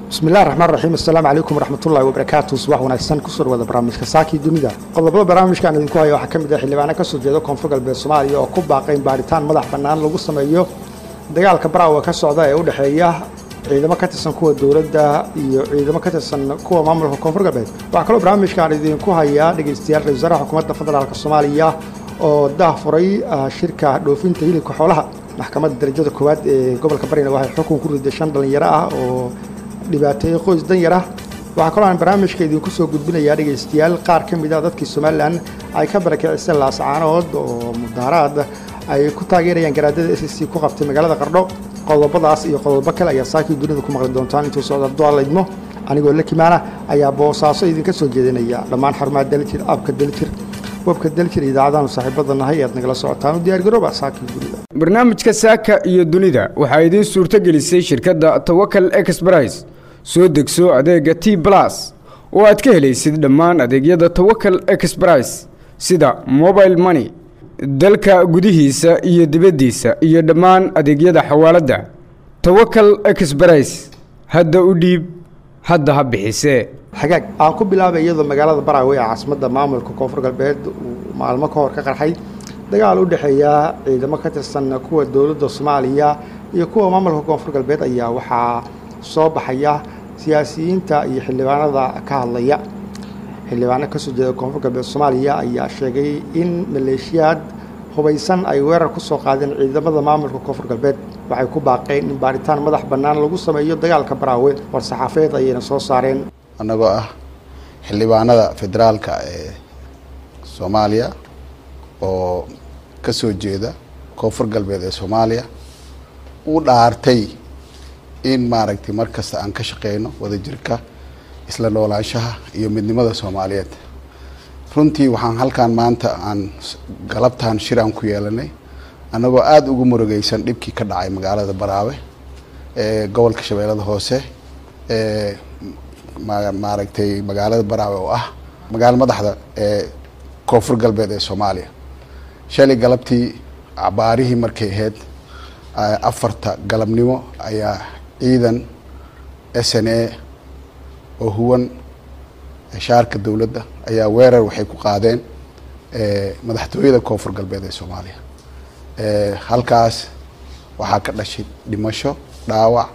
bismillahi raxmaan raxiim assalaamu calaykum waraxmatullahi wabarakaatu subax wanaagsan kusoo dhawaada barnaamijka saakii dunida qodobada barnaamijkaan idinku haya waxaa ka mid ah xildhibaano ka soo jeeda koonfur galbeed soomaaliya oo ku baaqay in baaritaan madax bannaan lagu sameeyo dagaalka baraawa ka socda ee u dhexeeya ciidamo ka tirsan kuwa dowladda iyo ciidamo ka tirsan kuwa maamulka koonfur galbeed waxaa kaloo barnaamijkaan idinku hayaa dhegaystayaal ra-isul wasaaraha xukuumadda federaalk soomaaliya oo dah furay shirka dhoofinta hilibka xoolaha maxkamadda darajada koowaad ee gobolka barina waxay xukun ku riday shan dhallinyaro ah oo dhibaateeyey qoys danyar ah waxaa kaloo aan barnaamijka idinku soo gudbinayaa dhegaystayaal qaar ka mid ah dadkii somalilan ay ka barakiciseen laascaanood oo mudaaraad ay ku taageerayaan garaadada s c ku qabtay magaalada qardho qodobadaas iyo qodobo kale ayaa saakii dunida ku maqli doontaan intuu socda dual idmo anigoo la kimaana ayaa boosaaso idinka soo jeedinaya dhammaan xarumaha daljir abka daljir webka daljir idaacadaanu saaxiibada nahay ead nagala socotaan u diyaargarooba saakii dunida barnaamijka saaka iyo dunida waxaa idiin suurtogelisay shirkadda tawakal exbrais soo degso adeega t blas oo aad ka helaysid dhammaan adeegyada tawakal exbrais sida mobile money dalka gudihiisa iyo dibaddiisa iyo dhammaan adeegyada xawaaladda tawakal exbrais hadda u dhiib hadda ha bixisee xagaag aan ku bilaabay iyadoo magaalada baraawe ee caasimadda maamulka koonfur galbeed uu maalmo ka hor ka qarxay dagaal u dhexeeya ciidamo ka tirsan kuwa dowladda soomaaliya iyo kuwa maamulka koonfur galbeed ayaa waxaa soo baxaya siyaasiyiinta iyo xildhibaanada ka hadlaya xildhibaano kasoo jeeda koonfur galbeed soomaaliya ayaa sheegay in maleeshiyaad hubaysan ay weerar ku soo qaadeen ciidamada maamulka koonfur galbeed waxay ku baaqeen in baaritaan madax bannaan lagu sameeyo dagaalka baraawe war saxaafeed ayayna soo saareen annagoo ah xildhibaanada federaalka ee soomaaliya oo ka soo jeeda koonfur galbeed ee soomaaliya u dhaartay in maaragtay mar kasta aan ka shaqeyno wadajirka isla noolaanshaha iyo midnimada soomaaliyeed runtii waxaan halkan maanta aan galabtaan shiraan ku yeelanay annagoo aada ugu murugeysan dhibkii ka dhacay magaalada baraawe ee gobolka shabeellada hoose ee maaragtay magaalada baraawe oo ah magaalo madaxda ee koonfur galbeed ee soomaaliya shalay galabtii cabaarihii markay ahayd afarta galabnimo ayaa ciidan s n a oo huwan shaarka dowladda ayaa weerar waxay ku qaadeen madaxtooyada koonfur galbeed ee soomaaliya halkaas waxaa ka dhashay dhimasho dhaawac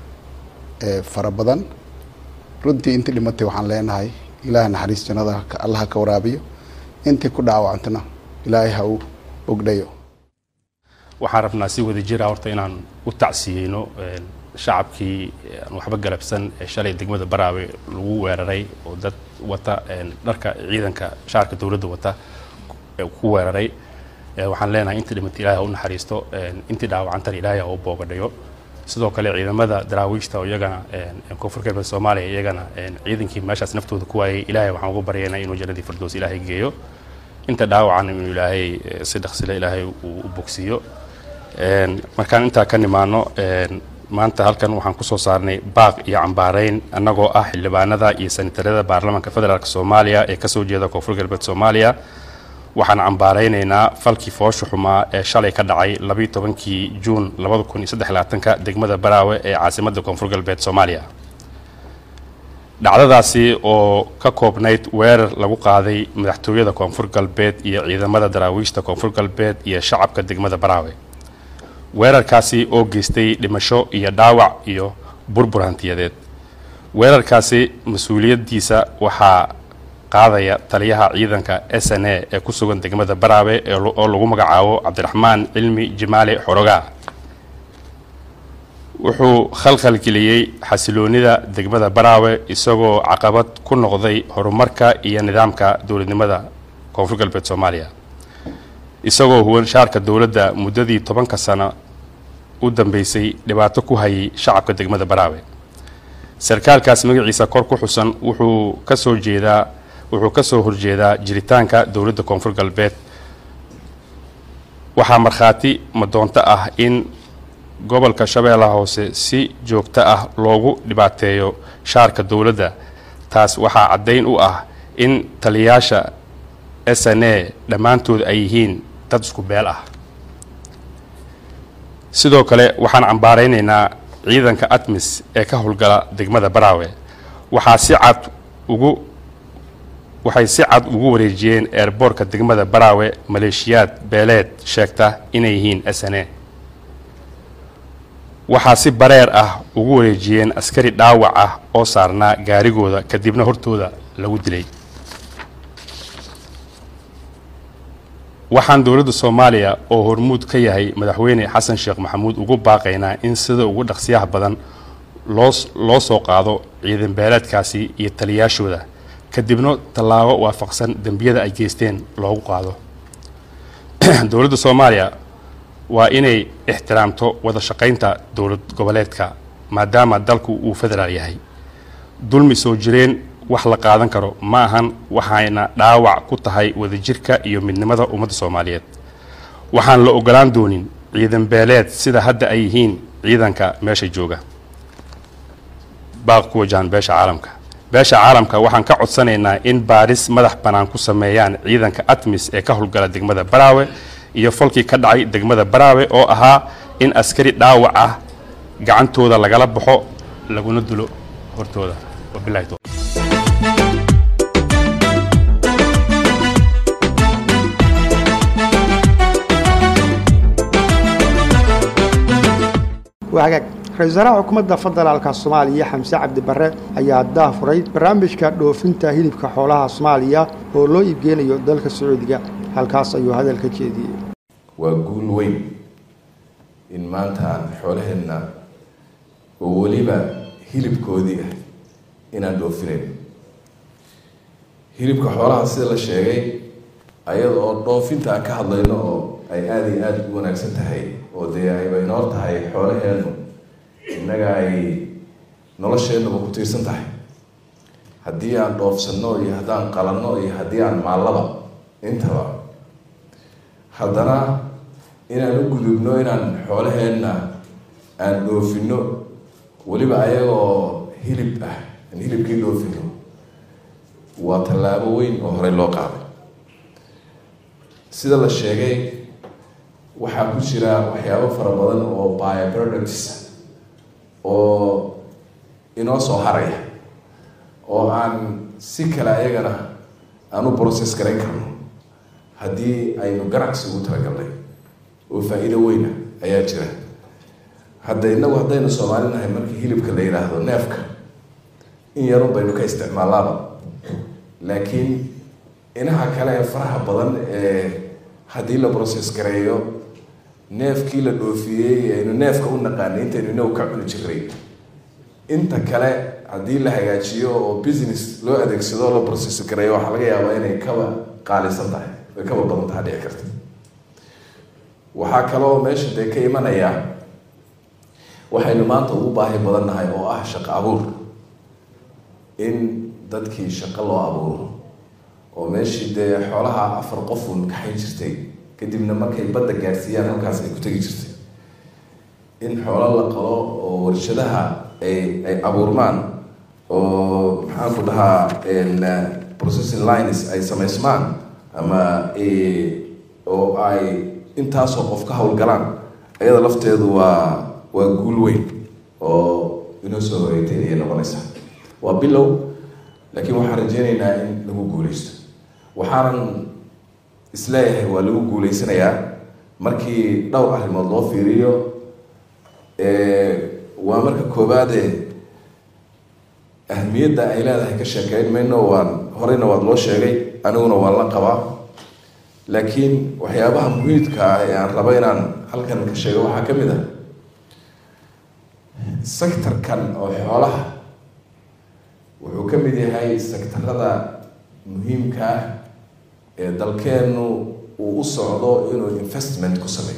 fara badan runtii intii dhimatay waxaan leenahay ilaaha naxariis jannada allaha ka waraabiyo intii ku dhaawacantana ilaahay ha u ogdhayo waxaan rabnaa si wada jira horta inaan u tacsiyeyno shacabkii aan waxba galabsan ee shalay degmada baraawe lagu weeraray oo dad wata dharka ciidanka shaarka dowladda wata ku weeraray waxaan leenahay intii dhimatay ilahay ha u naxariisto intii dhaawacantana ilaahay ha u boogadhayo sidoo kale ciidamada daraawiishta oo iyagana koonfur galbeed soomaaliya iyagana ciidankii meeshaas naftooda ku waayay ilaahay waxaan uga baryaynaa inuu jannadii firdows ilaahay geeyo inta dhaawacan inuu ilaahay si dhaqsile ilaahay uu u bogsiiyo markaan intaa ka nimaano maanta halkan waxaan kusoo saarnay baaq iyo cambaareyn annagoo ah xildhibaanada iyo sanatarada baarlamaanka federaalk soomaaliya ee kasoo jeeda koonfur galbeed soomaaliya waxaan cambaareynaynaa falkii foosha xumaa ee shalay ka dhacay labayo tobankii juun labada kun iyo saddex labaatanka degmada baraawe ee caasimadda koonfur galbeed soomaaliya dhacdadaasi oo ka koobnayd weerar lagu qaaday madaxtooyada koonfur galbeed iyo ciidamada daraawiishta koonfur galbeed iyo shacabka degmada baraawe weerarkaasi oo geystay dhimasho iyo dhaawac iyo burbur hantiyadeed weerarkaasi mas-uuliyaddiisa waxaa qaadaya taliyaha ciidanka s n a ee ku sugan degmada baraawe oo lagu magacaabo cabdiraxmaan cilmi jimaale xorogaa wuxuu khalkhalgeliyey xasiloonida degmada baraawe isagoo caqabad ku noqday horumarka iyo nidaamka dowladnimada koonfur galbeed soomaaliya isagoo huwan shaarka dowladda muddadii tobanka sano u dambeysay dhibaato ku hayay shacabka degmada baraawe sarkaalkaas magaciisa kor ku xusan wuxuu ka soo jeedaa wuxuu ka soo horjeedaa jiritaanka dowladda koonfur galbeed waxaa markhaati madoonto ah in gobolka shabeellaha hoose si joogto ah loogu dhibaateeyo shaarka dowladda taas waxaa caddayn u ah in taliyayaasha s n a dhammaantood ay yihiin dad isku beel ah sidoo kale waxaan cambaaraynaynaa ciidanka atmis ee ka howlgala degmada baraawe waxaa si cad ugu waxay si cad ugu wareejiyeen eerboorka degmada baraawe maleeshiyaad beeleed sheegta inay yihiin sne waxaa si bareer ah ugu wareejiyeen askari dhaawac ah oo saarnaa gaarigooda kadibna hortooda lagu dilay waxaan dowladda soomaaliya oo hormuud ka yahay madaxweyne xasan sheekh maxamuud ugu baaqaynaa in sida ugu dhaqsiyaha badan loo loo soo qaado ciidan beeleedkaasi iyo taliyaashooda kadibna tallaabo waafaqsan dembiyada ay geysteen loogu qaado dowladda soomaaliya waa inay ixtiraamto wada shaqaynta dowlad goboleedka maadaama dalku uu federaal yahay dulmi soo jireen wax la qaadan karo ma ahan waxayna dhaawac ku tahay wadajirka iyo midnimada ummadda soomaaliyeed waxaan la ogolaan doonin ciidan beeleed sida hadda ay yihiin ciidanka meesha jooga baaq ku wajahan beesha caalamka beesha caalamka waxaan ka codsanaynaa in baaris madax bannaan ku sameeyaan ciidanka atmis ee ka howlgala degmada baraawe iyo falkii ka dhacay degmada baraawe oo ahaa in askari dhaawac ah gacantooda lagala baxo laguna dulo hortooda wabilahi tawfiiq. waa hagaag ra-isul wasaaraha xukuumadda federaalka soomaaliya xamse cabdi barre ayaa daafuray barnaamijka dhoofinta hilibka xoolaha soomaaliya oo loo iibgeynayo dalka sacuudiga halkaas ayuu hadal ka jeediyey waa guul weyn in maanta aan xoolaheenna oo weliba hilibkoodii ah inaan dhoofinayn hilibka xoolaha sida la sheegay ayada oo dhoofinta aan ka hadlayno oo ay aada iyo aada u wanaagsan tahay oo dee ayba inoor tahay xoolaheennu innaga ay nolosheennuba ku tiirsan tahay haddii aan dhoofsanno iyo haddaan qalanno iyo haddii aan maallaba intaba haddana inaan u gudubno inaan xoolaheenna aan dhoofino weliba ayagoo hilib ah aan hilibkii dhoofino waa tallaabo weyn oo horey loo qaaday sida la sheegay waxaa ku jira waxyaabo fara badan oo bioproducts oo inoo soo haraya oo aan si kale ayagana aan u process garayn karno haddii aynu ganacsi ugu talagalnay oo faa-iido weyna ayaa jira hadda inagu haddaynu soomaali nahay markii hilibka la yidhaahdo neefka in yarun baynu ka isticmaalaaba laakiin inaha kale ee faraha badan ee haddii la process gareeyo neefkii la dhoofiyey aynu neefka u naqaanay intaynu inagu ka cuni jiray inta kale haddii la hagaajiyo oo business loo adeegsado oo la process gareeyo waxaa laga yaabaa inay kaba qaalisan tahay ay kaba badan taha dhici karta waxaa kaloo meesha dee ka imanaya waxaynu maanta ugu baahi badan nahay oo ah shaqo abuur in dadkii shaqo loo abuuro oo meeshii dee xoolaha afar qofun kaxayn jirtay kadibna markay badda gaarsiiyaan halkaas ay ku tegi jirtay in xoolo la qalo oo warshadaha ay ay abuurmaan oo maxaan ku dhahaa processing lines ay samaysmaan ama oo ay intaasoo qof ka howlgalaan ayada lafteedu waa waa guul weyn oo inoo soo horeeytay ayay noqonaysaa waa bilow laakiin waxaan rajeynaynaa in lagu guuleysto waxaanan isleeyahay waa lagu guuleysanayaa markii dhowr arrimood loo fiiriyo waa marka koowaade ahmiyadda ay leedahay ka sheekeyn mayno waan horeyna waad loo sheegay aniguna waan la qabaa laakiin waxyaabaha muhiidka ah ee aan rabo inaan halkan ka sheego waxaa ka mid ah sectorkan oo xoolaha wuxuu ka mid yahay sectarada muhiimka ah ee dalkeennu uu u socdo inuu investment ku sameeyo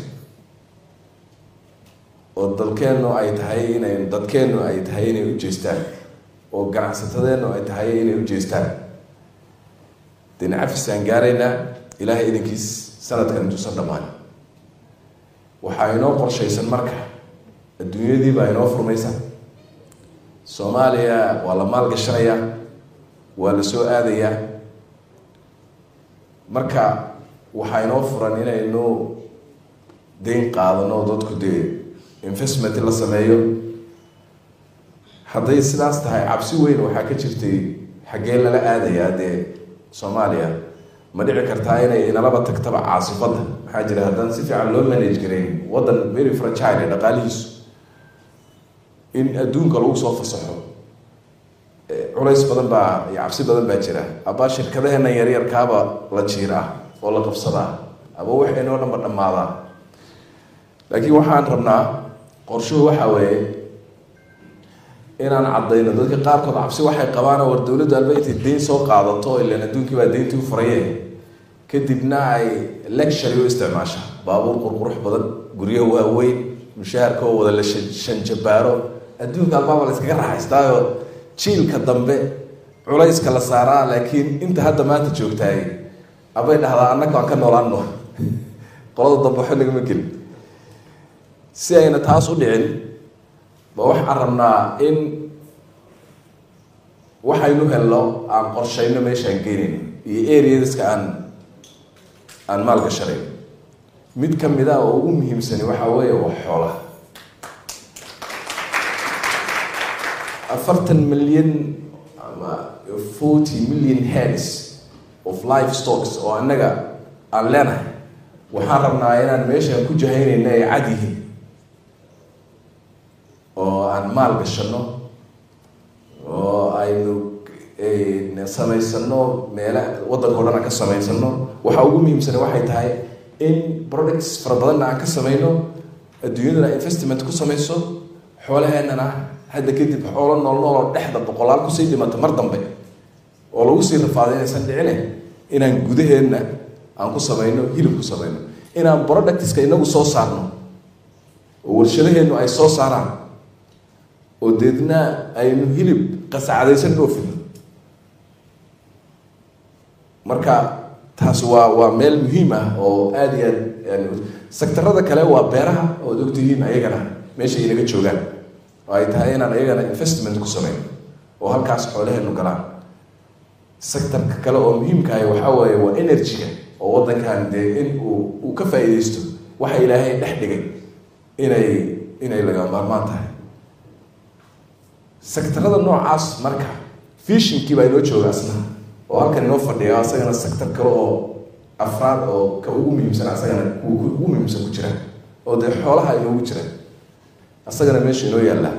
oo dalkeennu ay tahay inay dadkeennu ay tahay inay u jeestaan oo ganacsatadeennu ay tahay inay u jeestaan dena cafisaan gaaraynaa ilaahay idankiis sanadkan intuusan dhammaan waxaa inoo qorshaysan marka adduunyadii baa inoo furmaysa soomaaliya waa la maalgashanayaa waa la soo aadayaa marka waxaa inoo furan inaynu dayn qaadano dadku dee investment la sameeyo hadday sidaas tahay cabsi weyn waxaa ka jirtay xaggee lala aadayaa dee soomaaliya ma dhici kartaa inay inalaba tagtaba caasifadda maxaa jira haddaan si fiican loo manage garayn waddan very fragile ee dhaqaalihiisu in adduunka lagu soo fasaxo culays badan baa iyo cabsi badan baa jira aba shirkadaheena yaryarkaaba la jiiraa oo la qabsadaa aba waxaynoo dhanba dhammaadaa laakiin waxaan rabnaa qorshuhu waxaa weeye inaan caddayno dadka qaarkood cabsi waxay qabaan war dowladdu alba intay deyn soo qaadato ilan adduunkii baa deyntii u furaye kadibna ay lectury u isticmaasha baabuur qurqurux badan guryo waaweyn mushaharka oo wada la shanjabaaro adduunka albaaba la iskaga raaxaystaayo jiilka dambe culayska la saaraa laakiin inta hadda maanta joogtaay abay dhahdaa annaga aan ka noolaano qolada dambe waxba nagama gelin si ayna taas u dhicin ba waxaan rabnaa in waxaynu helno aan qorshayno meeshaan geenayn iyo areaska aan aan maalgashanayn mid ka mid a oo ugu muhiimsani waxaa weeye waa xoolaha afartan milyan ama forty million heads of life stocks oo annaga aan leenahay waxaan rabnaa inaan meeshaan ku jahaynayna ay cad yihiin oo aan maal gashano oo aynu samaysano meela waddanka o dhan aan ka samaysano waxaa ugu muhiimsana waxay tahay in products fara badanna aan ka samayno adduunyadana investment ku samayso xoolaheennana hadda kadib xoolo nool nool oo dhexda boqolaal kusii dhimato mar dambe oo lagu sii rafaaday inaysan dhicine inaan gudaheenna aan ku samayno hilib ku samayno inaan productska inagu soo saarno oo warshadaheennu ay soo saaraan oo deedna aynu hilib qasacadaysan dhoofino marka taas waa waa meel muhiim ah oo aada iyo aad sektarada kale waa beeraha ood ogtihiin ayagana meesha inaga joogaan oo ay tahay inaan ayagana investment ku samayno oo halkaas xoolaheenu galaan sectorka kale oo muhiimkahay waxaa weeye waa energy-ga oo waddankan dee in uu uu ka faa-iideysto waxa ilaahay dhex dhigay inay inay laga maarmaan tahay sectarada noocaas marka fishinkii baa inoo jooga asna oo halkan inoo fadhiya asagana sector kale oo afraad oo ka ugu muhiimsan asagana kuwa ugu muhiimsan ku jira oo dee xoolaha inoogu jira asagana meesha inoo yaalla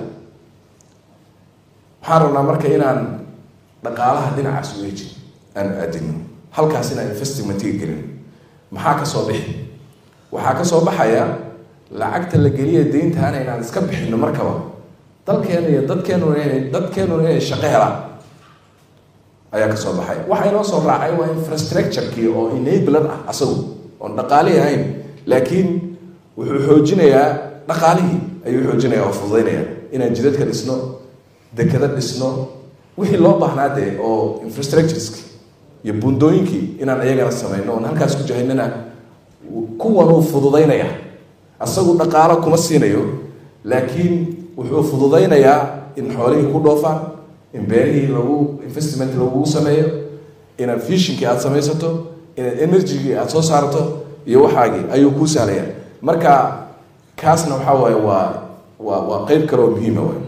waxaan rabnaa marka inaan dhaqaalaha dhinacaas u eejin aan aadino halkaas inaan investmentiga gelin maxaa ka soo bixi waxaa ka soo baxaya lacagta la geliya deyntaana inaan iska bixino markaba dalkeena iyo dadkeenuna inay dadkeenuna inay shaqo helaan ayaa kasoo baxay waxa inoo soo raacay waa infrastructure-kii oo enabler ah asagu oon dhaqaalihi ahayn laakiin wuxuu xoojinayaa dhaqaalihii ayuu xoojinaya oo fududaynaya inaan jidadka dhisno dekada dhisno wixii loo baahnaa dee oo infrastructureski iyo bundooyinkii inaan iyagana samayno oon halkaas ku jahaynana kuwan uu fududaynaya asagu dhaqaalo kuma siinayo laakiin wuxuu fududaynayaa in xoolihii ku dhoofaan in beerihii lagu investment lagugu sameeyo inaad fishinkii aada samaysato inaad energygii aada soo saarto iyo waxaagii ayuu kuu sahlaya marka kaasna waxaa waaye waa waa waa qeyb kale oo muhiima waay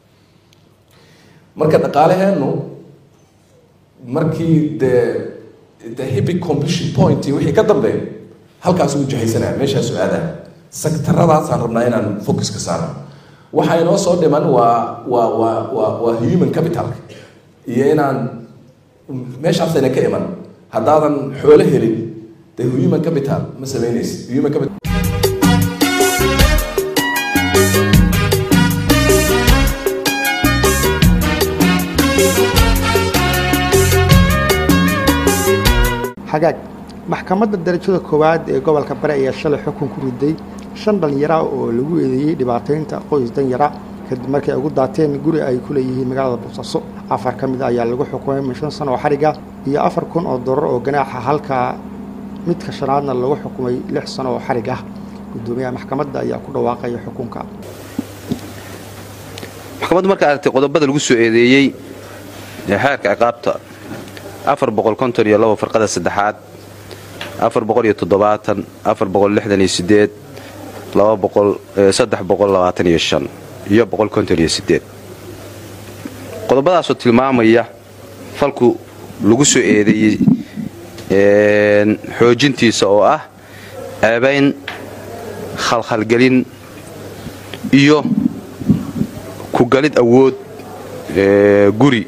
marka dhaqaalaheenu markii dee the hibic completion point wixii ka dambeeyo halkaas uu jahaysanaya meeshaasu aadaa sektaradaasaan rabnaa inaan focus ka saarno waxaa inoo soo dhiman waa waa waa waa waa human capitalka iyo inaan meeshaasayna ka iman haddaadan xoolo helin dee human capital ma samaynaysid human capital xagaag maxkamadda darajada koowaad ee gobolka bare ayaa shalay xukun ku riday shan dhallinyara oo lagu eedeeyey dhibaataynta qoys danyara kadib markii ay ugu daateen guri ay ku leeyihiin magaalada boosaaso afar ka mid a ayaa lagu xukumay min shan sano oo xadhiga iyo afar kun oo dolar oo ganaaxa halka midka shanaadna lagu xukumay lix sano oo xadhig ah guddoomiyaha maxkamadda ayaa ku dhawaaqaya xukunka maxkamaddu markaa aragtay qodobada lagu soo eedeeyey ee xeerka ciqaabta afar boqol konton iyo labo farqada saddexaad afar boqol iyo toddobaatan afar boqol lixdan iyo sideed laba boqol saddex boqol labaatan iyo shan iyo boqol konton iyo sideed qodobadaasoo tilmaamaya falku lagu soo eedeeyey xoojintiisa oo ah ceebayn khalkhalgelin iyo ku galid awood guri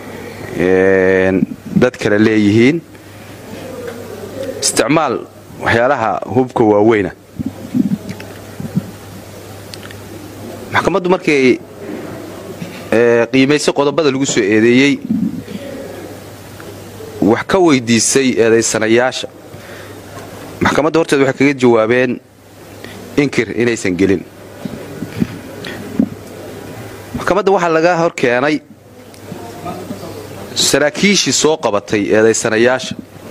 dad kale leeyihiin isticmaal waxyaalaha hubka waaweyna maxkamaddu markay qiimaysay qodobada lagu soo eedeeyey wax ka weydiisay eedaysanayaasha maxkamadda horteed waxay kaga jawaabeen inkir inaysan gelin maxkamadda waxaa laga hor keenay saraakiishii soo qabatay eedaysanayaasha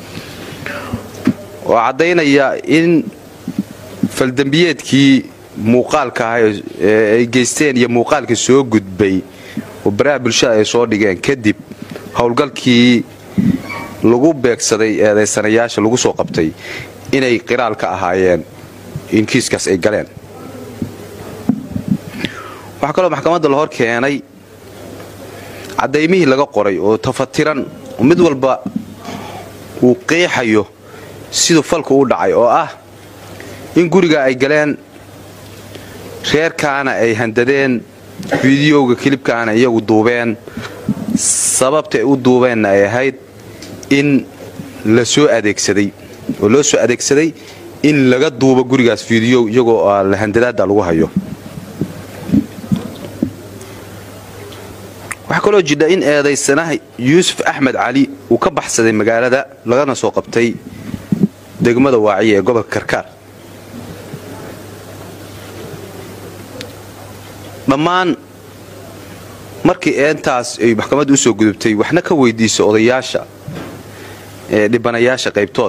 oo caddaynaya in faldembiyeedkii muuqaalka ah ee ay geysteen iyo muuqaalka soo gudbay oo baraha bulshada ay soo dhigeen kadib howlgalkii lagu beegsaday eedaysanayaasha lagu soo qabtay inay qiraal ka ahaayeen in kiiskaas ay galeen waxaa kaloo maxkamadda la hor keenay caddaymihii laga qoray oo tafatiran mid walba uu qiixayo siduu falku u dhacay oo ah in guriga ay galeen reerkaana ay handadeen fideoga kilibkaana iyagu duubeen sababta ay u duubeenna ay ahayd in la soo adeegsaday oo loo soo adeegsaday in laga duubo gurigaas fideow iyagoo handadaada lagu hayo waxaa kaloo jidha in eedaysanaha yuusuf axmed cali uu ka baxsaday magaalada lagana soo qabtay degmada waaciya ee gobolka karkaar dhammaan markii eentaas ay maxkamadda u soo gudubtay waxna ka weydiisay odayaasha ee dhibanayaasha qaybtood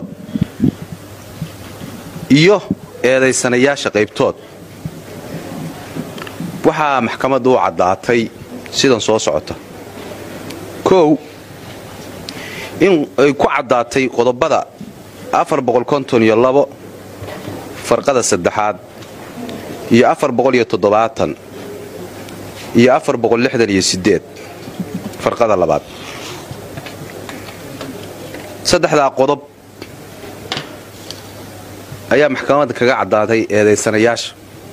iyo eedaysanayaasha qaybtood waxaa maxkamadda u caddaatay sidan soo socota kow in ay ku caddaatay qodobada iyo farqada saddexaad iyo iyo farqada labaad saddexdaa qodob ayaa maxkamadda kaga caddaatay eedaysanayaasha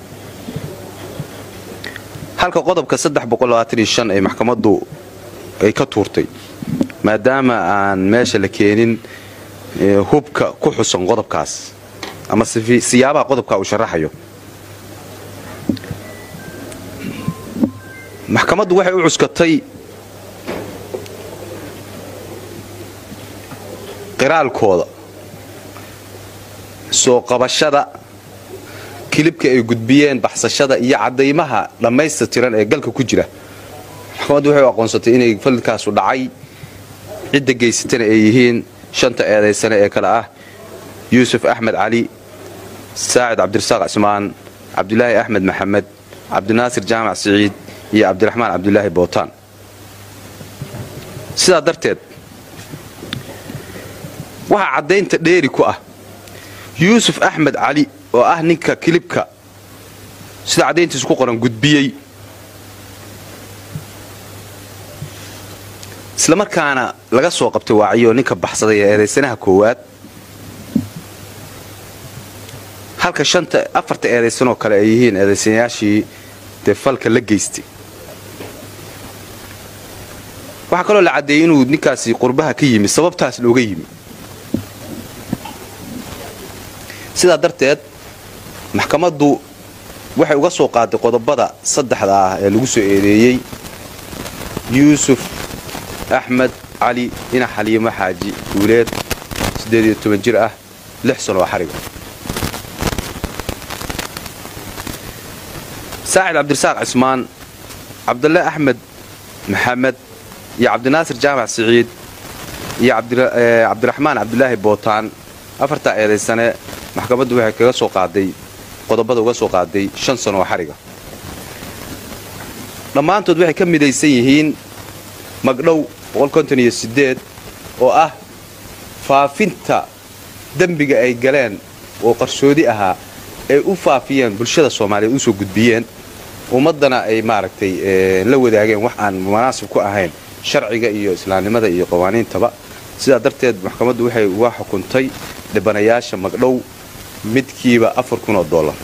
halka qodobka ay maxkamaddu ay ka tuurtay maadaama aan meesha la keenin hubka ku xusan qodobkaas ama siyaabaha qodobka uu sharaxayo maxkamaddu waxay u cuskatay qiraalkooda soo qabashada kilibka ay gudbiyeen baxsashada iyo caddaymaha dhammaysta tiran ee galka ku jira maxkamaddu waxay u aqoonsatay inay falkaasu dhacay cidda geysatana ay yihiin shanta eedaysane ee kale ah yuusuf axmed cali saacid cabdirasaaq cismaan cabdulaahi axmed maxamed cabdinaasir jaamac siciid iyo cabdiraxmaan cabdulaahi bootaan sidaa darteed waxaa caddaynta dheeri ku ah yuusuf axmed cali oo ah ninka kilibka sida caddayntiisu ku qoran gudbiyey isla markaana laga soo qabtay waaciyo ninka baxsaday ee eedaysanaha koowaad halka shanta afarta eedaysanoo kale ay yihiin eedaysanayaashii dee falka la geystay waxaa kaloo la caddeeyey inuu ninkaasi qurbaha ka yimi sababtaas looga yimi sidaa darteed maxkamaddu waxay uga soo qaaday qodobada saddexda ah ee lagu soo eedeeyey yuusuf axmed cali ina xaliimo xaaji guuleed jir ah lix sanoo xariga saacid cabdirasaaq cismaan cabdulle axmed maxamed iyo cabdinaasir jaamac siciid iyo cabdiraxmaan cabdulaahi bootaan afartaa eedaysane maxkamaddu waxay kaga soo qaaday qodobada uga soo qaaday shan sanoo xariga dhammaantood waxay ka midaysan yihiin magdhow oo ah faafinta dembiga ay galeen oo qarsoodi ahaa ay u faafiyeen bulshada soomaaliyeed usoo gudbiyeen ummaddana ay maaragtay la wadaageen wax aan munaasib ku ahayn sharciga iyo islaamnimada iyo qawaaniintaba sidaa darteed maxkamaddu waxay uga xukuntay dhibanayaasha magdhow midkiiba afar kun oo dollar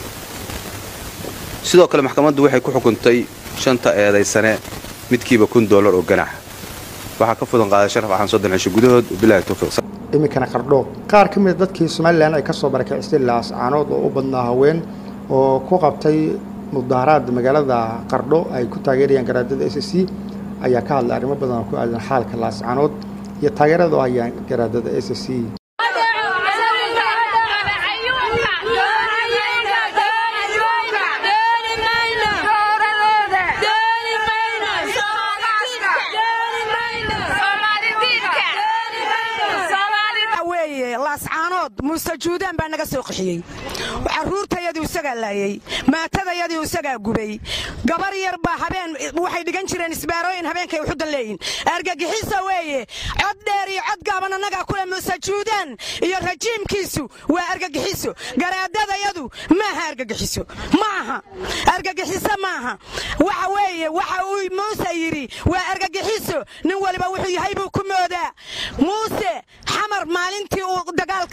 sidoo kale maxkamaddu waxay ku xukuntay shanta eedaysane midkiiba kun dollar oo ganaxa waxaa ka fudan qaaday sharaf axan soddon cisho gudahood wabilahi towfiiq iminkana qardho qaar ka mida dadkii somalilan ay ka soo barakacistay laascaanood oo u badnaa haween oo ku qabtay mudaaharaad magaalada qardho ay ku taageerayaan garaadada s c ayaa ka hadlay arrimo badan oo ku aadan xaalka laascaanood iyo taageerada oo hayaan garaadada s c muuse juudaan baa naga soo qixiyey caruurtayadii isagaa laayey maatadayadii isagaa gubay gabar yar baa habeen waxay dhigan jireen isbaarooyin habeenkay uxudan leeyihin argagixiso weeye cod dheer iyo cod gaaban annagaa kule muuse juudaan iyo rajiimkiisu waa argagixiso garaadadayadu maaha argagixiso maaha argagixiso maaha waxa weeye waxa uu muuse yidhi waa argagixiso nin waliba wuxuu yahay buu ku moodaa muuse xamar maalintii uu dagaalka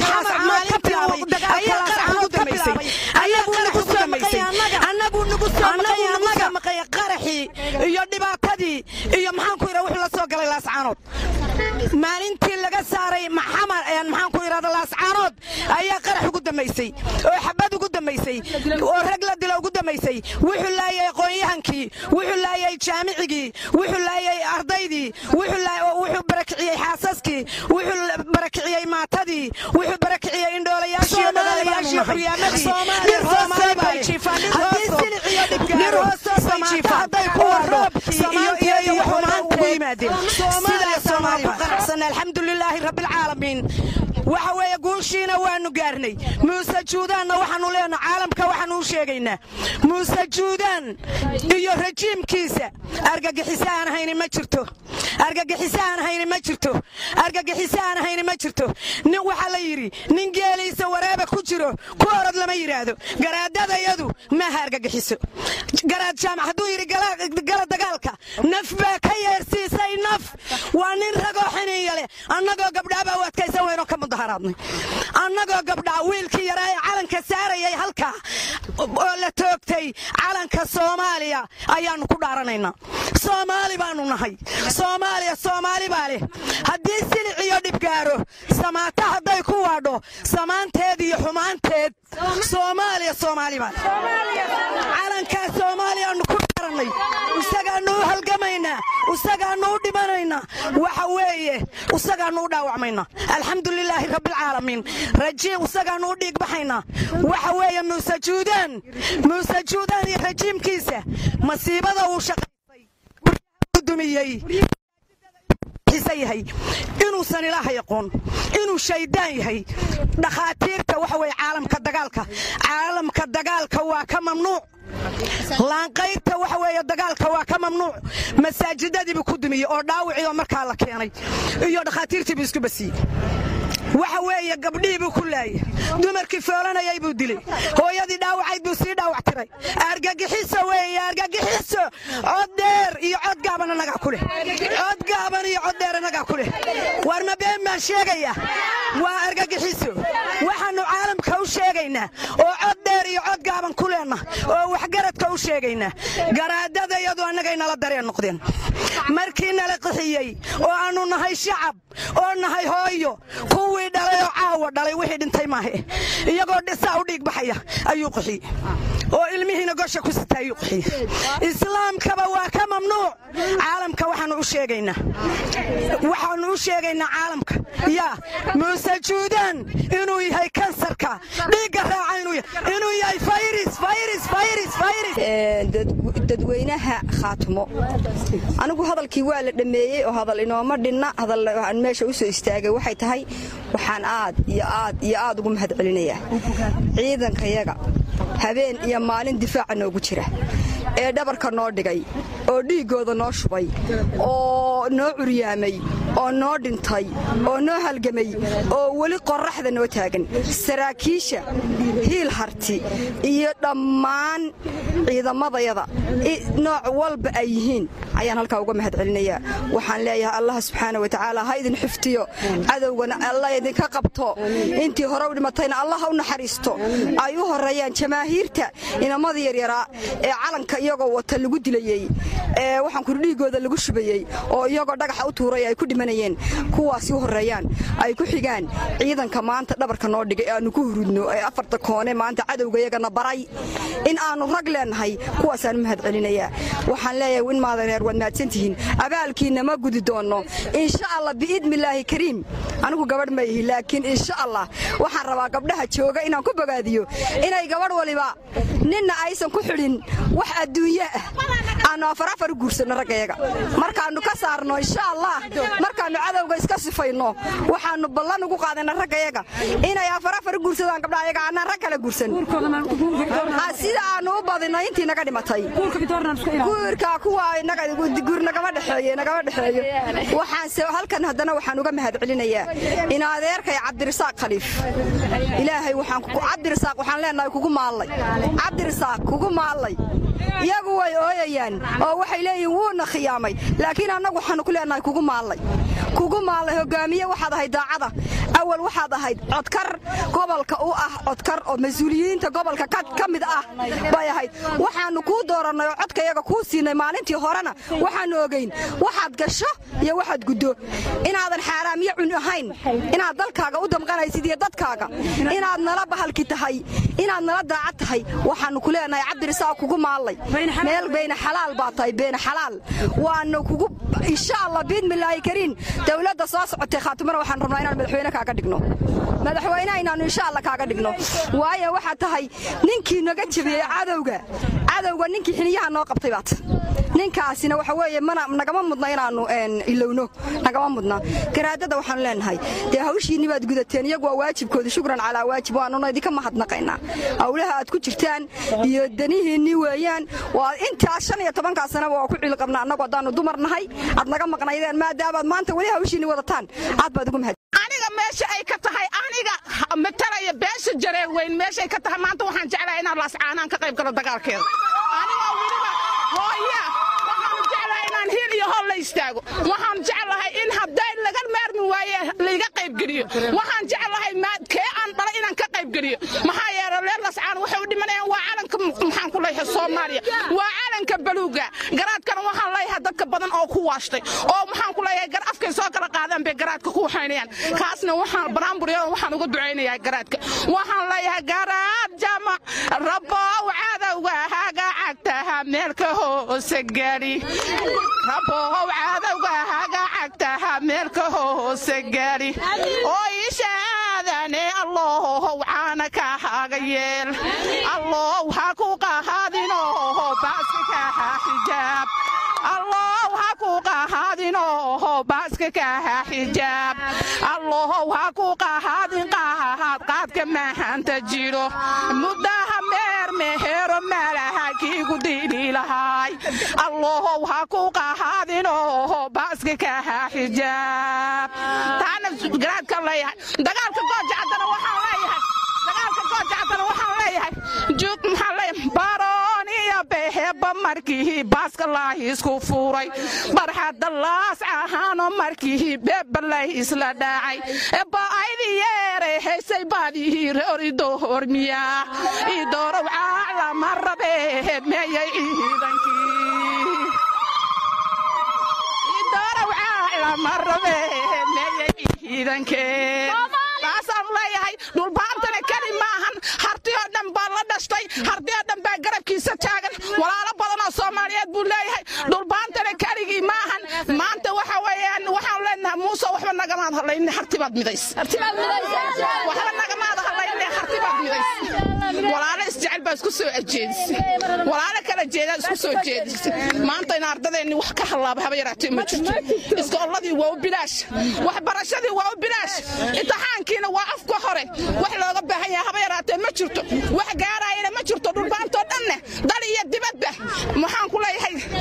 qaraxii iyo dhibaatadii iyo maxaanku ira wuxuu la soo galay laascaanood maalintii laga saaray maxamar maxaanku irahda laascaanood ayaa qarax ugu dambaysay oo xabad ugu dambaysay oo rag la dilo ugu dambaysay wuxuu laayay aqoonyahankii wuxuu laayay jaamicigii wuxuu laayay ardaydii wuxuu barakiciyey xaasaskii wuxuu barakiciyey maatadii wuxuu barakiciyey indhoolayaashii iyo dhalaalayaashii xuriyaamadii dhir hoostood bay jiifaan haddii silic iyo dhibgaaro hadday kuwa roobkii iyo iyo iyo xumaanta u yimaadeen sidaasoo maan ku qanacsanay alxamdulilaahi rabbilcaalamiin waxa weeye guushiina waanu gaarnay muuse juudaanna waxaanu leenaha caalamka waxaanu u sheegaynaa muuse juudaan iyo rajiimkiisa argagixiso aan hayni ma jirto argagixiso aan hayni ma jirto argagixiso aan hayni ma jirto nin waxaa la yidhi nin geeliisa wareeba ku jiro ku orod lama yidhaahdo garaadadayadu maaha argagixiso garaad jaamac hadduu yidhi gala dagaalka naf baa ka yeersiisay naf waa nin ragoo xiniya leh annagoo gabdhaabaa u adkaysan weynoo ka mudaharaadnay annagoo gabdhaa wiilkii yaraa ee calanka saarayay halkaa oo la toogtay calanka soomaaliya ayaannu ku dhaaranaynaa soomaali baannu nahay soomaaliya soomaali baa leh haddii silic iyo dhibgaaro samaata hadday ku waadho samaanteed iyo xumaanteed soomaaliya soomaali baa leh calankaa soomaaliyaannu ku dhaarannay isagaannu u halgamaynaa isagaannu u dhimanaynaa waxa weeye isagaannu u dhaawacmaynaa alxamdulilaahi rabbilcaalamiin rajiim isagaannu u dhiigbaxaynaa waxa weeye muuse juudaan muuse juudaan iyo rajiimkiisa masiibada uu shaqaysay u dumiyey yahay inuusan ilaahay aqoon inuu shaydaan yahay dhakhaatiirta waxa weye caalamka dagaalka caalamka dagaalka waa ka mamnuuc laanqayrta waxa weeye dagaalka waa ka mamnuuc masaajidadiibuu ku dumiyey oo dhaawicii oo markaa la keenay iyo dhakhaatiirtiibuu isku basiyey waxa weeye gabdhihii buu ku laayay dumarkii foolanayay buu dilay hooyadii dhaawacayd buu sii dhaawac tiray argagixiso weeye argagixiso cod dheer iyo cod gaaban annagaa ku leh cod gaaban iyo cod dheer annagaa ku leh war ma been baan sheegaya waa argagixiso waxaannu caalamka u sheegaynaa oo cod dheer iyo cod gaaban ku leenna oo waxgaradka u sheegaynaa garaadadayadu annagay nala dareen noqdeen markii nala qixiyey oo aannu nahay shacab oo nahay hooyo kuwii dhalay oo caawa dhalay wixii dhintay maahe iyagoo dhisaa u dhiig baxaya ayuu qixiyey oo ilmihiina gosha ku sita ayuu qixiyey islaamkaba waa ka mamnuuc caalamka waxaannu u sheegaynaa waxaannu u sheegaynaa caalamka yaa muuse juudaan inuu yahay kansarka dhiigga raaca inuu yahay fayris fayris fayris fayris dadweynaha khaatimo anigu hadalkii waa la dhammeeyey oo hadal inooma dhinna hadal aan meesha u soo istaagay waxay tahay waxaan aad iyo aad iyo aad ugu mahad celinayaa ciidankayaga habeen iyo maalin difaaca noogu jira ee dhabarka noo dhigay oo dhiiggooda noo shubay oo noo curyaamay oo noo dhintay oo noo halgamay oo weli qorraxda noo taagan saraakiisha hiil harti iyo dhammaan ciidamadayada nooc walba ay yihiin ayaan halkaa uga mahad celinayaa waxaan leeyahay allah subxaana wa tacaala ha idin xiftiyo cadowgana alla idinka qabto intii hore u dhimatayna allah ha u naxariisto ay u horeeyaan jamaahiirta inamada yaryaraa ee calanka iyagoo wata lagu dilayey ee waxaan kuri dhiigooda lagu shubayey oo iyagoo dhagaxa u tuuray ay ku dhimanayeen kuwaasi u horeeyaan ay ku xigaan ciidanka maanta dhabarka noo dhigay aanu ku hurudno ee afarta koone maanta cadowga iyagana baray in aanu rag leenahay kuwaasaan u mahad celinayaa waxaan leeyahay in maadareer waad mahadsantihiin abaalkiinna ma gudi doonno insha allah biidnillaahi kariim anigu gabadh ma ihi laakiin insha allah waxaan rabaa gabdhaha jooga inaan ku bogaadiyo inay gabadh waliba ninna aysan ku xidhin wax adduunye ah aanu afar afar u guursanno raggayaga markaannu ka saarno insha allah markaannu cadowga iska sifayno waxaannu ballan ugu qaadayna raggayaga inay afar afar u guursadaan gabdhahayaga annaan rag kala guursan sida aannu u badino intii naga dhimatay guurka kuwa guur nagama dhexeeye nagama dhexeeyo waxaanse halkan haddana waxaan uga mahad celinayaa in adeerkay cabdirasaaq khaliif ilaahay waxaan cabdirasaaq waxaan leenahay kugu maallay cabdirasaaq kugu maallay iyagu way ooyayaan oo waxay leeyihin wuuna khiyaamay laakiin annagu waxaannu ku leenahay kugu maallay kugu maallay hogaamiye waxaad ahayd daacada awal waxaad ahayd codkar gobolka u ah codkar oo mas-uuliyiinta gobolka ka mid ah bay ahayd waxaannu kuu doorannay oo codkayaga kuu siinay maalintii horena waxaannu ogayn waxaad gasho iyo waxaad guddo inaadan xaaraamiye cun ahayn inaad dalkaaga u damqanaysid iyo dadkaaga inaad nala bahalki tahay inaad nala daacad tahay waxaannu ku leenahay cabdirisaaq kugu maallay meel bayna xalaal baa tahay beena xalaal waana kugu insha allah biidmillaahi kariin dowladda soo socotay khaatimana waxaan rabnaa inaan madaxweyne kaaga dhigno madaxweynaha inaannu insha allah kaaga dhigno waayo waxaad tahay ninkii naga jebiyey cadowga cadowga ninkii xiniyaha noo qabtay baat ninkaasina waxa weeye mana nagama mudna inaannu ilowno nagama mudna garaadada waxaanu leenahay dee hawshiinni baad gudateen iyagu waa waajibkooda shukran calaa waajib waanuna idinka mahadnaqaynaa howlaha aad ku jirtaan iyo danihiinni weeyaan waa intaas shan iyo tobankaa sanaba waa ku cilqabna annagu haddaannu dumar nahay aad naga maqnaydeen maadaamaad maanta weli hawshiinni wadataan aad baad ugu mahad aniga meesha ay ka tahay aniga matalaya beesha jaree weyn meeshay ka tahay maanta waxaan jeclahay inaan laascaanaan ka qayb galo dagaalkeeda aniga weliba hooya waxaan jeclahay inaan hiil iyo hol la istaago waxaan jeclahay in hadday laga maarmi waaye laiga qaybgeliyo waxaan jeclahay kee aan dhalay inaan ka qaybgeliyo maxaa yeele reer lascaan waxay u dhimanayaan waa calanka maxaan ku leeyahay soomaaliya waa calanka baluuga garaadkana waxaan leeyahay dadka badan oo ku waashtay oo maxaan ku leeyahay gar afkay soo kala qaadaan bay garaadka ku waxaynayaan kaasna waxaan baraamburyadan waxaan uga ducaynayaa garaadka waxaan leeyahay garaad jamac rabow cadowga haga cagtaha meelka hoose geli rabow cadowga haga cagtaha meelka hoose geli oo ishaadane allohow caana ka haga yeel allow ha ku qahaadinoho baaska kaha xijaab allow ha ku qahaadinoho baaska kaha xijaab allohow ha ku qahaadin qahaad qaadka mahanta jiro muddaha meer mehero malaha kiigu dili lahaay allohow ha ku qahaadinoho baaska kaha xijaab taana garaadka leeyahay dagaalka goojacadana waxaan leeyahay dagaalka goojacadana waxaan leeyahay jug maxaan leeyahay baroon iyo beheba markii baaska laahisku fuuray barxadda laas ahaano markii bebalay isla dhacay ba'aydi yeere haysay baadihii reoridohormiya idoorow caalama rabe meeyay ciidankii idoorow caalama rabe meeyay ciidankee taasaan leeyahay dhulbaantana keli maahan harti oo dhan baa la dhashtay harti oo dhan baa garabkiisa taagan walaalo badan oo soomaaliyeed buu leeyahay dhulbaantana keligii maahan maanta waxa weeyaan waxaan leenahay muuse waxba nagamaad hadlayne harti baad midays waxba nagamaad hadlayne harti baad midays walaalo isjecel baa isku soo ajeedisay walaalo kala jeedaa isku soo jeedisay maanta in ardadeenni wax ka hallaaba haba yaraatee ma jirto iskoolladii waa u bilaash waxbarashadii waa u bilaash imtixaankiina waa afka hore wax looga baahan yahay haba yaraatee ma jirto wax gaaraayana ma jirto dhulbaantoo dhanne dal iyo dibadba maxaan ku leeyahay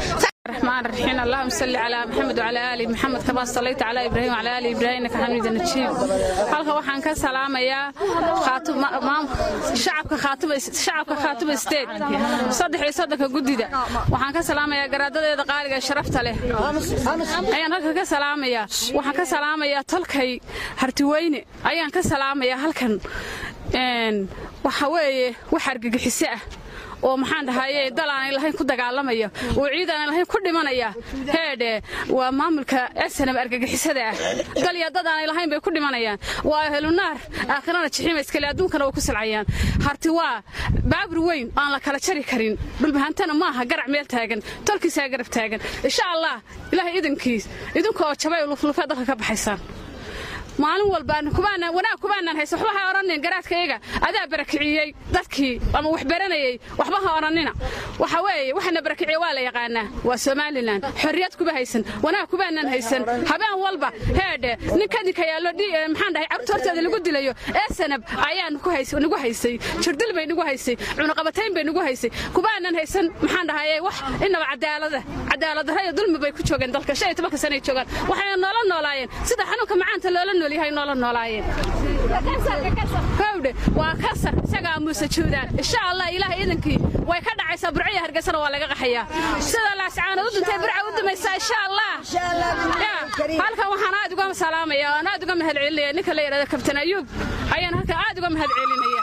الرحمن الرحيم اللهم صل على محمد وعلى ال محمد كما صليت على ابراهيم وعلى ال ابراهيم انك حميد مجيد halka waxaan ka salaamayaa khaatum shacabka khaatum shacabka khaatum state saddex iyo soddonka gudida waxaan ka salaamayaa garaadadeeda qaaliga sharafta leh ayaan halka ka salaamayaa waxaan ka salaamayaa tolkay hartiweyne ayaan ka salaamayaa halkan waxa weeye wax argagixiso ah oo maxaan dhahaye dal aanay lahayn ku dagaalamaya oo ciid aanay lahayn ku dhimanaya heedhe waa maamulka esanam argagixisada ah dal iyo dad aanay lahayn bay ku dhimanayaan waa helunaar aakhirana jixiima iskale adduunkana way ku silcayaan harti waa baabur weyn aan la kala jari karin dhulbahantana maaha garac meel taagan tolkiisaa garab taagan insha allah ilaahay idinkiis idinka oo jabay luflufee dalka ka baxaysaan maalin walba wanaag kubaanaan haysa waxba ha odhanin garaadkayaga adaa barakiciyey dadkii ama wax baranayey waxba ha odhanina waxa weeye waxana barakiciye waa la yaqaanaa waa somalilan xorriyad kuba haysan wanaag kubaanaan haysan habeen walba heedhe ninka idinka yaallo maxaan dhahay carruurta horteeda lagu dilayo ee sanab ayaa nagu haysay jirdil bay nagu haysay cunuqabatayn bay nagu haysay kubaanaan haysan maxaan dhahaye wax inaba cadaalada cadaaladdarra iyo dulmi bay ku joogeen dalka shan iyo tobanka sanay joogaan waxayna noola noolaayeen sida xanuunka macaanta loola nool yahay noola noolaayeen howdhe waa kasar isagaa muuse juudaan insha allah ilaahay idankii way ka dhacaysaa burciya hargeysana waa laga qaxayaa sida laascaana u duntay burca u dumaysaa insha allah halkan waxaan aad uga salaamaya aan aad uga mahad celinaya ninka la yidhahda kabtan ayuub ayaan halkan aad uga mahad celinaya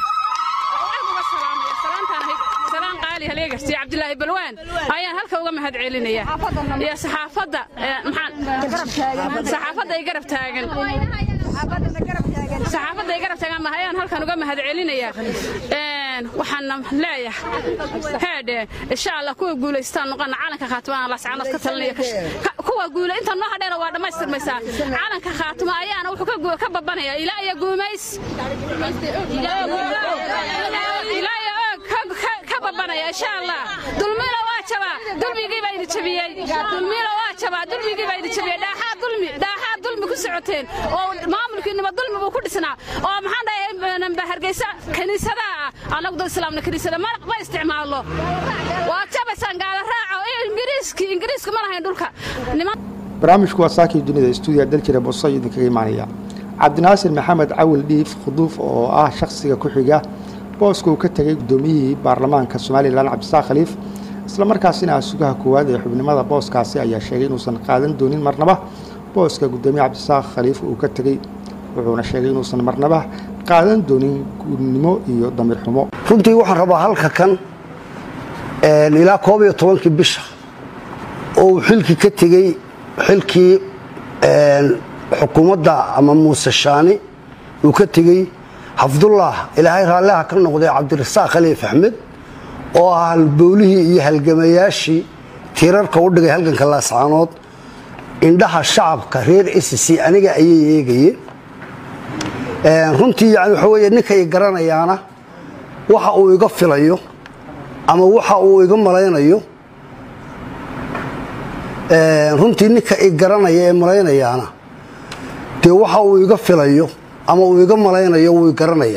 salaan qaali haleegarsiya cabdilaahi balwaan ayaan halka uga mahad celinaya iyo saxaafadda saxaafadda ay garab taagan saxaafadda ay garab taagan ayaan halkan uga mahad celinaya waxaana leeyahay heedhe insha allah kuwa guulaystaan noqona calanka khaatimaan lascanood ka talinaya kuwa guula inta noo hadheena waa dhammaystirmaysaa calanka khaatima ayaana wuxuu ka babanaya ilaa iyo guumays ilaa iyo ka babanaya insha allah dulmina waa jabaa dulmigii baa idi jabiyey dulmina waa jabaa dulmigii baa idi jabiyey dhaaxaa dulmi dhaaxaa dulmi ku socoteen oo maamulkiinima dulmi buu ku dhisnaa oo maxaan dhahay hargeysa kiniisadaha ah annagu dad islaamna kiniisada ma isticmaalno waa jabaysaan gaala raaca oo ingiriiski ingiriisku ma lahayn dhulka barnaamijku waa saakii dunida stuudiya daljira boso idinkaga imaanaya cabdinaasir maxamed cawil dhiif khuduuf oo ah shakhsiga ku xiga booska uu ka tegay guddoomiyihii baarlamaanka somalilan cabdisaaq khaliif isla markaasina sugaha koowaad ee xubnimada booskaasi ayaa sheegay inuusan qaadan doonin marnaba booska guddoomiye cabdisaaq khaliif uu ka tegey wuxuuna sheegay inuusan marnaba qaadan doonin guudnimo iyo damiir xumo runtii waxaan rabaa halka kan ilaa koob iyo tobankii bisha oo uu xilkii ka tegey xilkii xukuumadda ama muuse shaani uu ka tegey xafdullah ilaahay raalliha ka noqday cabdirasaaq khaliif axmed oo ah halbowlihii iyo halgamayaashii tiirarka u dhigay halganka laascaanood indhaha shacabka reer sc aniga ayay eegayeen runtii yani waxa weye ninkay garanayaana waxa uu iga filayo ama waxa uu iga malaynayo runtii ninka i garanaya ee malaynayaana dee waxa uu iga filayo ama uu iga malaynayo wuu i garanaya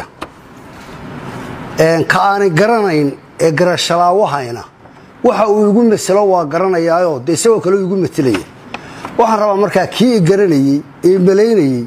ka aanay garanayn ee garashalaawahayna waxa uu igu maselo waa garanayaayo dee isagoo kale igu matelaya waxaan rabaa markaa kii i garanayey ee malaynayey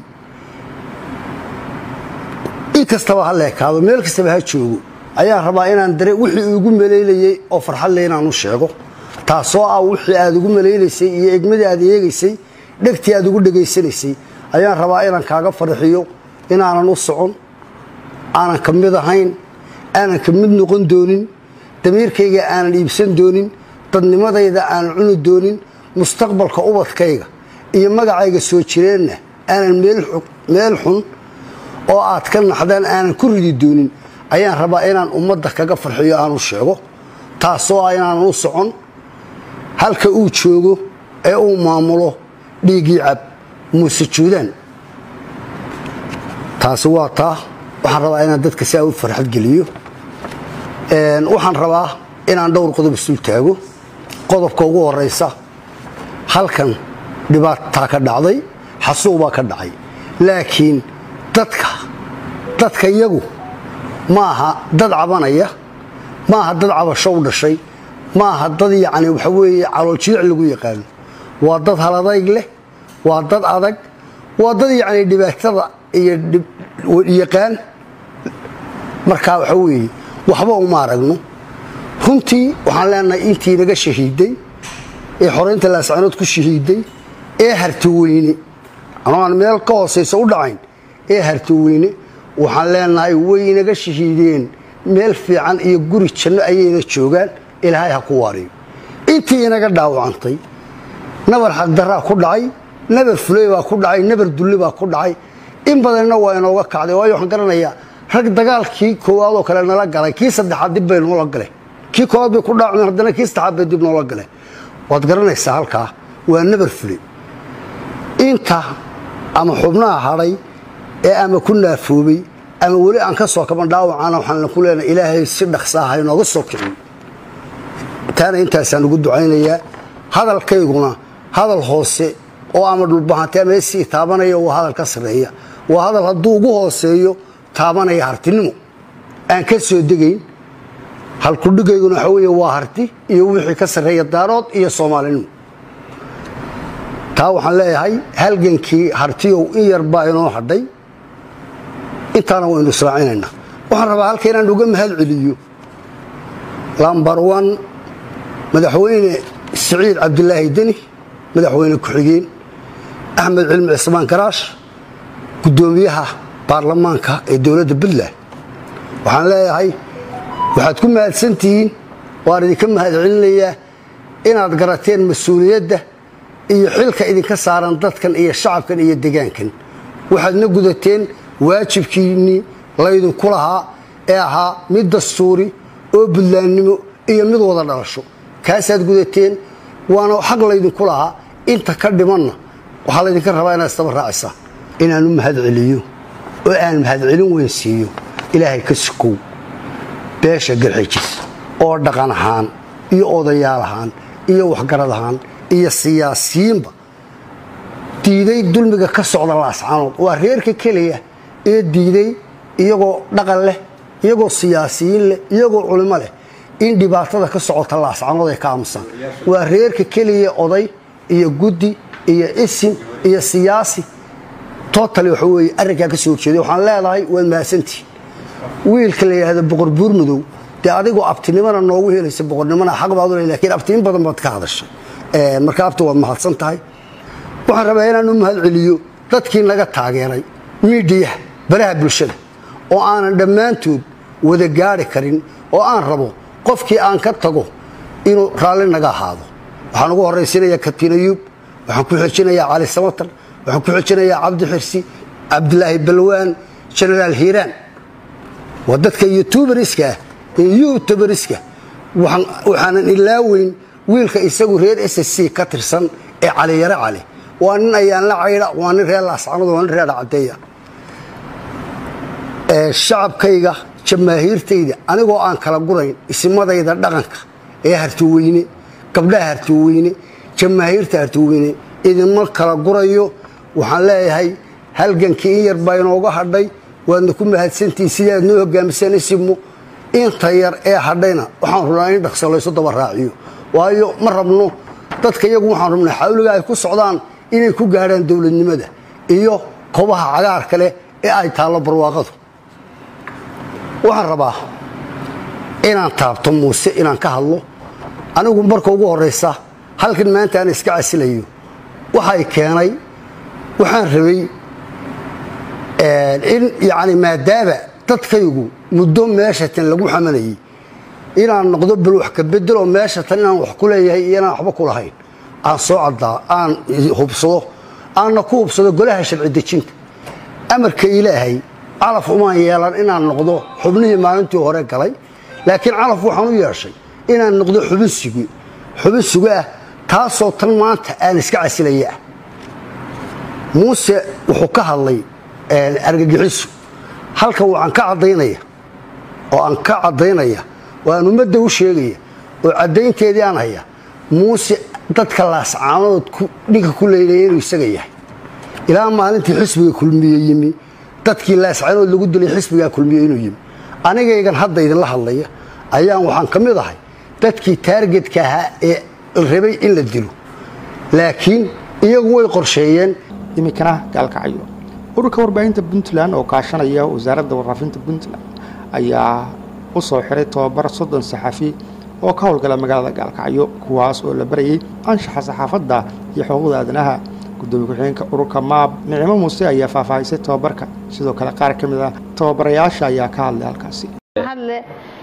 in kastaba ha leekaado meel kastaba ha joogo ayaan rabaa inaan dare wixii igu malaynayey oo farxad le inaan u sheego taasoo ah wixii aad igu malaynaysay iyo egmadii aad eegaysay dhegtii aad igu dhegaysanaysay ayaan rabaa inaan kaaga farxiyo inaanan u socon aanan ka mid ahayn aanan ka mid noqon doonin damiirkayga aanan iibsan doonin dadnimadayda aanan cuni doonin mustaqbalka ubadkayga iyo magacayga soo jireenna aanan meel xun oo aad ka naxdaan aanan ku ridi doonin ayaan rabaa inaan ummadda kaga farxiyo aan u sheego taasoo ah inaanan u socon halka uu joogo ee uu maamulo dhiiggii cab muuse juudaan taasi waa taa waxaan rabaa inaan dadka si aa u farxad geliyo waxaan rabaa inaan dhowr qodob isul taago qodobka ugu horaysa halkan dhibaataa ka dhacday xasuuq baa ka dhacay laakiin dadka dadka iyagu ma aha dad cabanaya ma aha dad cabasho u dhashay ma aha dad yacni waxa weeye calooljiic lagu yaqaano waa dad haladayg leh waa dad adag waa dad yacni dhibaatada iyo yaqaan markaa waxa weeye waxba uma aragno runtii waxaan leenahay intii naga shahiiday ee xoraynta laascanood ku shahiiday ee hartaweyne anoo aan meel ka hoosaysa u dhacayn ee hartaweyne waxaan leenahay way naga shahiideen meel fiican iyo guri janno ayayna joogaan ilaahay ha ku waariyo intii inaga dhaawacantay nabar xagdaraa ku dhacay nabar fuley baa ku dhacay nabar dulli baa ku dhacay in badanna waa inooga kacday waayo waxaan garanayaa rag dagaalkii koowaad oo kale nala galay kii saddexaad dib bay noola galeen kii koowaad bay ku dhaacmeen haddana kii saddexaad bay dib noola galeen waad garanaysaa halkaa waa nabar fuley inta ama xubnaha hadhay ee ama ku naafoobay ama weli aan ka soo kaban dhaawacana waxaan ku leenahay ilaahay si dhaqsaa ha inooga soo kiciyo taana intaasaan ugu ducaynayaa hadalkayguna hadal hoose oo ama dhulbahantee ama esii taabanaya waa hadal ka sarreeya waa hadal hadduu ugu hooseeyo taabanaya hartinimo aan ka soo degayn halkudhigayguna waxa weeye waa harti iyo wixii ka sarreeya daarood iyo soomaalinimo taa waxaan leeyahay halgankii hartiyow in yar baa inoo hadhay intaana waynu israacinaynaa waxaan rabaa halka inaan uga mahad celiyo lambar one madaxweyne siciid cabdilaahi deni madaxweyne ku-xigeen axmed cilmi cismaan garaash guddoomiyaha baarlamaanka ee dowladda puntland waxaan leeyahay waxaad ku mahadsantihiin waan idinka mahad celinayaa inaad garateen mas-uuliyadda iyo xilka idinka saaran dadkan iyo shacabkan iyo degaankan waxaadna gudateen waajibkiinnii laydinku lahaa ee ahaa mid dastuuri oo buntlaannimo iyo mid wada dhalasho kaasaad gudateen waana xaq laydinku lahaa inta ka dhimanna waxaa laydinka rabaa inaad istaba raacisaa inaan u mahad celiyo oo aan mahadcelin weyn siiyo ilaahay ka sukow beesha garxijis oo dhaqan ahaan iyo odayaal ahaan iyo waxgarad ahaan iyo siyaasiyiinba diiday dulmiga ka socda laascanood waa reerka keliya ee diiday iyagoo dhaqan leh iyagoo siyaasiyiin leh iyagoo culimo leh in dhibaatada ka socota laascanood ay ka aamusaan waa reerka keliya oday iyo guddi iyo isim iyo siyaasi totali waxa weeye arrinkaa ka soo horjeeday waxaan leedahay waad mahadsantihin wiilka la yidhaahdo boqor buurmadow dee adigoo abtinimana noogu helaysa boqornimona xaq baad u le lakiin abtinin badan baad ka hadashay marka abti waad mahadsan tahay waxaan rabaa inaan u mahad celiyo dadkii naga taageeray miidiyaha baraha bulshada oo aanan dhammaantood wada gaari karin oo aan rabo qofkii aan ka tago inuu raalli naga ahaado waxaan ugu horraysinayaa katiin ayuub waxaan ku xijinayaa cali samatar waxaan ku xijinayaa cabdi xirsi cabdilaahi balwaan jenaraal hiiraan waa dadka youtuberska youtuberska waxaanan ilaaweyn wiilka isagu reer s c ka tirsan ee caliyare cali waa nin ayaan la caydha waa nin reer laascanood waa nin reer cadeeya shacabkayga jamaahiirtayda anigoo aan kala gurayn isimadayda dhaqanka ee hartiweyne gabdhaha hartiweyne jamaahiirta hartiweyne idinma kala gurayo waxaan leeyahay halgankii in yar baa inooga hadhay waadna ku mahadsantihin sidaad noo hogaamiseen isibmo inta yar ee hadhayna waxaan rabnaa in dhaqso laysu daba raaciyo waayo ma rabno dadka iyagu waxaan rabnaa xawliga ay ku socdaan inay ku gaadhaan dowladnimada iyo kobaha cagaarka leh ee ay taallo barwaaqadu waxaan rabaa inaan taabto muuse inaan ka hadlo anigu marka ugu horraysa halkan maanta aan iska casilayo waxay keenay waxaan rabay in yacni maadaama dadkaygu muddo meeshatan lagu xamanayay inaan noqdo bal wax ka bedel oo meeshatan inaan wax ku leeyahay iyo inaan waxba ku lahayn aan soo caddaa aan hubsado aanna ku hubsado golaha sharci dejinta amarka ilaahay calaf umaan yeelan inaan noqdo xubnihii maalintii hore galay laakiin calaf waxaan u yeeshay inaan noqdo xubin sugi xubin sugi ah taasoo tan maanta aan iska casilaya ah muuse wuxuu ka hadlay argagixisu halkan waxaan ka caddaynaya oo aan ka caddaynaya oo aan ummadda u sheegaya oo caddaynteedii aan haya muuse dadka laascaanood dhinka ku leynaya inuu isaga yahay ilaa maalintii xisbiga kulmiye yimi dadkii laascaanood lagu dilay xisbigaa kulmiye inuu yimi anigaygan hadda idinla hadlaya ayaan waxaan ka mid ahay dadkii taargetka ahaa ee rabay in la dilo laakiin iyagu way qorsheeyeen iminkana gaalkacyo ururka warbaahinta puntland oo kaashanaya wasaaradda warfaafinta puntland ayaa u soo xiray tobabar soddon saxafi oo ka howlgala magaalada gaalkacyo kuwaas oo la barayay anshaxa saxaafadda iyo xuquuqda aadanaha gudoomiye ku-xigeenka ururka maab nicimo muuse ayaa faahfaahisay tobabarka sidoo kale qaar ka mid ah tababarayaasha ayaa ka hadlay halkaasi hadle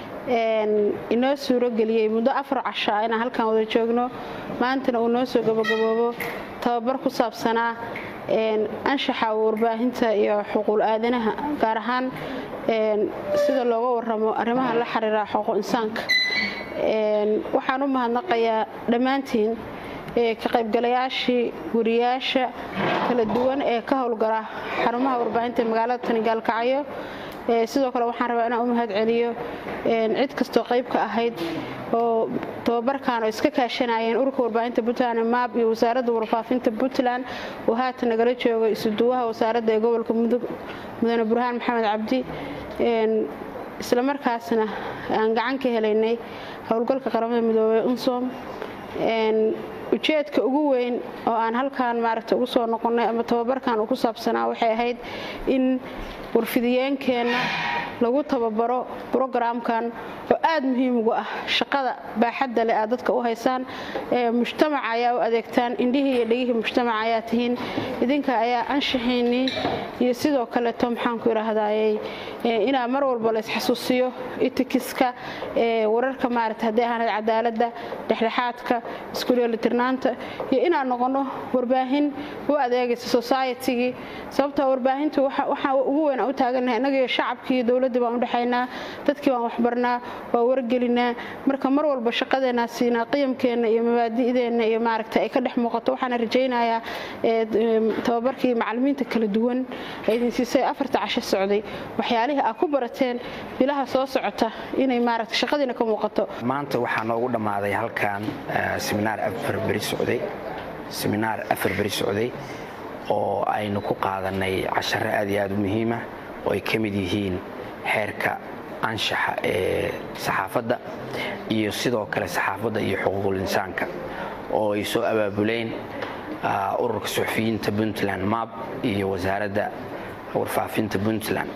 inoo suuro geliyey muddo afar cashaa inaan halkan wada joogno maantana uu noo soo gabagaboobo tababar ku saabsanaa anshaxa warbaahinta iyo xuquuq aadanaha gaar ahaan sida looga waramo arrimaha la xiriira xuquuq insaanka waxaan u mahadnaqayaa dhammaantiin ka qaybgalayaashii wariyaasha kala duwan ee ka howlgala xarumaha warbaahinta magaalada tani gaalkacyo sidoo kale waxaan rabaa inaan u mahad celiyo cid kastoo qayb ka ahayd oo tababarkan oo iska kaashanayeen ururka warbaahinta puntland maab iyo wasaaradda warfaafinta puntland oo haatan nagala jooga isuduwaha wasaaradda ee gobolka mudug mudane burhaan maxamed cabdi islamarkaasna aan gacan ka helaynay howlgalka qaramada midoobey unsom ujeedka ugu weyn oo aan halkan maaragta ugu soo noqonnay ama tababarkan uu ku saabsanaa waxay ahayd in warfidiyeenkeenna lagu tababaro brogaraamkan oo aad muhiim ugu ah shaqada baaxadda leh aad dadka u haysaan mujtamaca ayaa u adeegtaan indhihii iyo dhegihii mujtamaca ayaa tihiin idinka ayaa anshaxiinnii iyo sidoo kaleeto maxaanku idhaahdayey inaa mar walba la isxasuusiyo itikiska wararka maarata haddii ahaanad cadaaladda dhexdhexaadka iskuleelitirnaanta iyo inaan noqonno warbaahin u adeegaysa societygii sababtoo warbaahintu waxaa ugu weyn aan u taagannahay innagiyo shacabkii iyo dowladdii baan u dhexaynaa dadkii baan waxbarnaa waa wargelinaa marka mar walba shaqadeenaa siinaa qiyamkeenna iyo mabaadi'deenna iyo maaragta ay ka dhex muuqato waxaana rajaynayaa tababarkii macallimiinta kala duwan ee idin siisay afarta casho socday waxyaalihii aad ku barateen bilaha soo socota inay maaragta shaqadiina ka muuqato maanta waxaa noogu dhammaaday halkan seminaar afar beri socday seminaar afar beri socday oo aynu ku qaadanay casharo aad iyo aad u muhiima oo ay ka mid yihiin xeerka anshaxa ee saxaafadda iyo sidoo kale saxaafadda iyo xuquuqul insaanka oo ay soo abaabuleen ururka suxufiyiinta puntland mab iyo wasaaradda warfaafinta puntland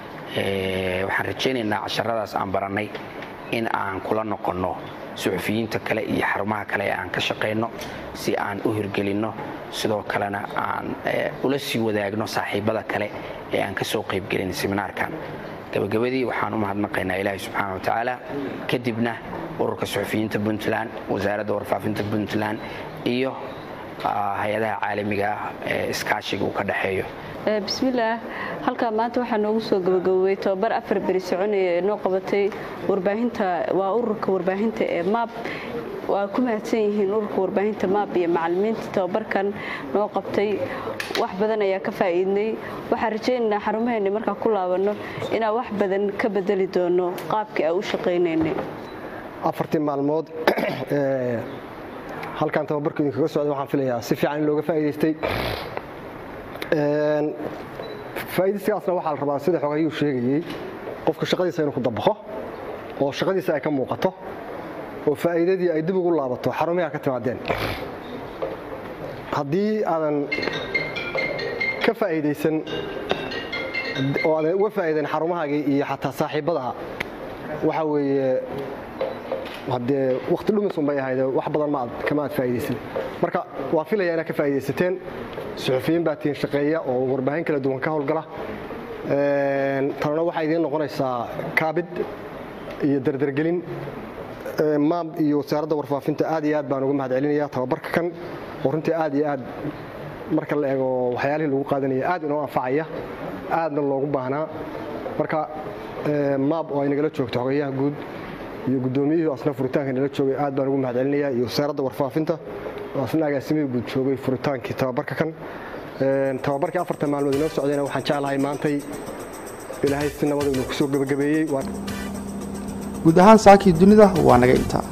waxaan rajaynaynaa casharadaas aan barannay in aan kula noqonno suxufiyiinta kale iyo xarumaha kale ee aan ka shaqayno si aan u hirgelinno sidoo kalena aan ula sii wadaagno saaxiibada kale ee aan ka soo qaybgelin seminaarkan gabagabadii waxaan u mahadnaqaynaa ilaahi subxaana watacaala kadibna ururka suxufiyiinta puntland wasaaradda warfaafinta puntland iyo hay-adaha caalamiga ah ee iskaashiga uu ka dhexeeyo bismillaah halkaa maanta waxaa noogu soo gabagabowey tobabar afar beri soconaya ee noo qabatay warbaahinta waa ururka warbaahinta ee maab waa ku mahadsan yihiin ururka warbaahinta maab iyo macallimiinta tababarkan noo qabtay wax badan ayaa ka faa'iidnay waxaan rajaynaynaa xarumaheenna markaan ku laabanno inaan wax badan ka bedeli doono qaabkii aan u shaqaynaynay afartii maalmood halkan tababarka idinkaga socda waxaan filayaa si fiican in looga faa'iidaystay faa'iidaysigaasna waxaa la rabaa sida xogayuu sheegayey qofka shaqadiisa inuu ku dabaqo oo shaqadiisa ay ka muuqato oo faa'iidadii ay dib ugu laabato xarumihi ka timaadeen haddii aadan ka faa'iidaysan oo aadan uga faa'iidayn xarumahaagii iyo xataa saaxiibbadaha waxa weeye haddee wakhti dhumisun bay ahayd wax badan ma aad kama aad faa'iidaysan marka waan filayaa inaad ka faa'iidaysateen suxufiyiin baa tihiin shaqeeya oo warbaahin kala duwan ka howlgala tanana waxaa idiin noqonaysaa kaabid iyo dardargelin maam iyo wasaaradda warfaafinta aad iyo aad baan uga mahad celinaya tababarka kan oo runtii aad iyo aad marka la eego waxyaalihii lagu qaadanaya aad inoo anfacaya aadna loogu baahnaa marka maab oo ay nagala joogto xogayaha guud iyo guddoomiyihii asna furitaanka nala joogay aad baan ugu mahad celinaya iyo wasaaradda warfaafinta oo asna agaasimihii guud joogay furitaankii tababarka kan tababarkii afartan maalmood inoo socdayna waxaan jeclahay maantay ilaahay si nabada inuu kusoo gebagabeeyey guud ahaan saakii dunida waa naga intaa